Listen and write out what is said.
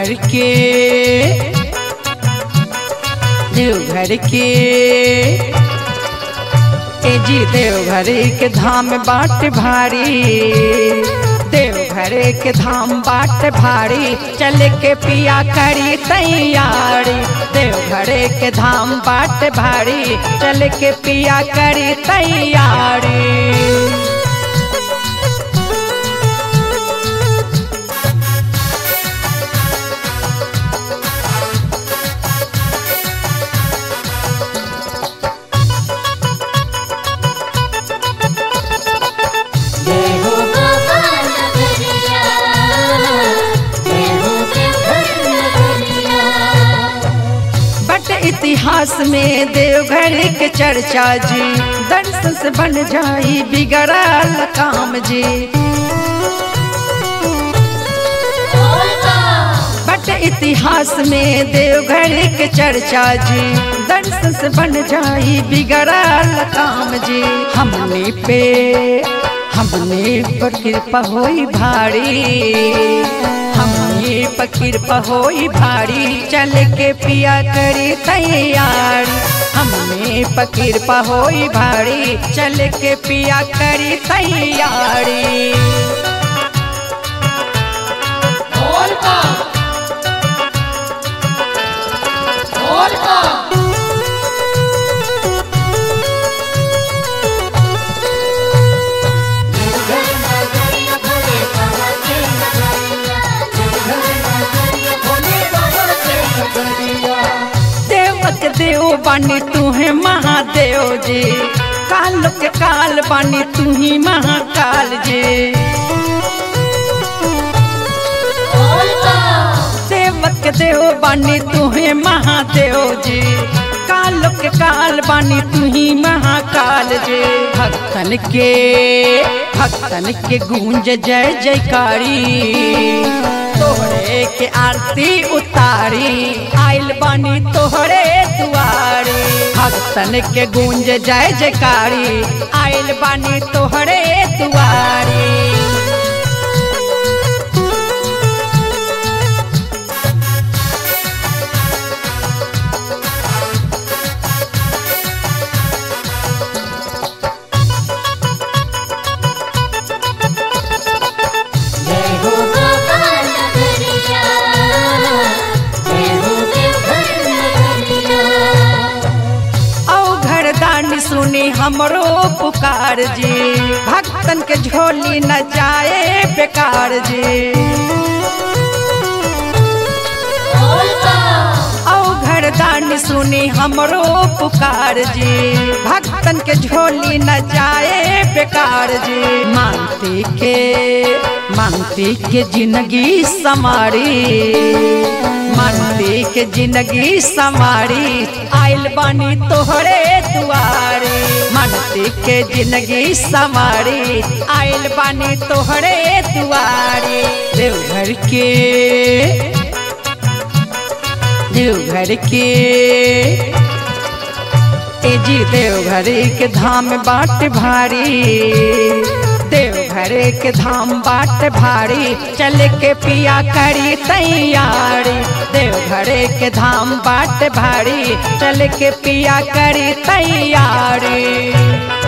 देवघर के देवघर के ए जी देवघर के धाम बाट भारी देवघर के धाम बाट भारी चल के पिया करी तैयारी देवघर के धाम बाट भारी चल के पिया करी तैयारी जय हो बाबा नगरिया जय हो देवघर नगरिया बट इतिहास में देवघर के चर्चा जी दर्शन से बन जाई बिगड़ल काम जी बट इतिहास में देवघर के चर्चा जी दर्शन से बन जाई बिगड़ल काम जी हमने पे हमने पर कृपा होई भारी हमने पर कृपा होई भारी चल के पिया करी तैयारी हमने पर कृपा होई भारी चल के पिया करी तैयारी देवक देव बानी तू है महादेव जी काल के काल बानी तू ही महाकाल जी देवक देव बानी तू है महादेव जी काल के काल बानी तू ही महाकाल जी भक्तन के भक्तन के गूंज जय जयकारी तोहरे के आरती उतारी आइल बानी तोहरे दुआरे भक्तन के गूंज जय जयकारी आइल बानी तोहरे दुआरे जय हो बाबा नगरिया जय हो देवघर नगरिया औ घरदानी सुनी हमरो पुकार जी भक्तन के झोली न जाए बेकार जी औ घरदानी सुनी हमरो पुकार जी भक्तन के झोली न जाए बेकार जी मानती के मानती के जिंदगी समारी मानती के जिंदगी समारी आइल बानी तोहरे दुआरे मानती के जिंदगी समारी आइल बानी तोहरे दुआरे देवघर के देवघर के ए जी देवघर के धाम बाट भारी देवघर के धाम बाट भारी चल के पिया करी तैयारी देवघर के धाम बाट भारी चल के पिया करी तैयारी